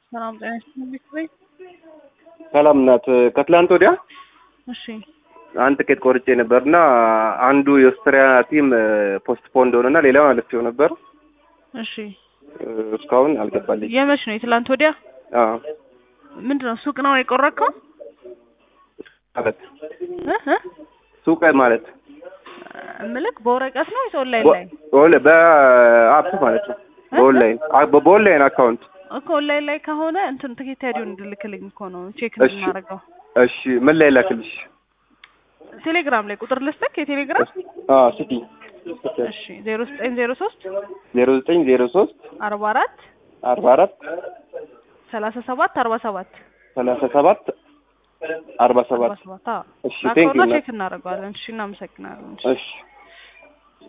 ሰላም ጤና ይስጥልኝ ቤት ሰላም ናት። ከትላንት ወዲያ እሺ አንድ ትኬት ቆርጬ ነበርና አንዱ የኦስትሪያ ቲም ፖስትፖንድ ሆነና ሌላው አለፍው ነበር። እሺ እስካሁን አልገባልኝ። የመች ነው የትላንት ወዲያ አዎ ምንድን ነው ሱቅ ነው የቆረጥከው ማለት እ እ ሱቅ ማለት እምልክ በወረቀት ነው ወይስ ኦንላይን ላይ በ- በአፕ ማለት ነው። በኦንላይን አ- በኦንላይን አካውንት እኮ ኦንላይን ላይ ከሆነ እንትን ትኬት አይዲውን እንድልክልኝ እኮ ነው ቼክ እሺ። እንድናደርገው እሺ ምን ላይ ላክልሽ? ቴሌግራም ላይ ቁጥር ልስጥክ የቴሌግራም አዎ ስቲ እሺ ዜሮ ዘጠኝ ዜሮ ሶስት ዜሮ ዘጠኝ ዜሮ ሶስት አርባ አራት አርባ አራት ሰላሳ ሰባት አርባ ሰባት ሰላሳ ሰባት አርባ ሰባት አርባ ሰባት አዎ እሺ ቴንክ ላከውና ዩ ቼክ እናደርገዋለን እሺ እናመሰግናለን እሺ እሺ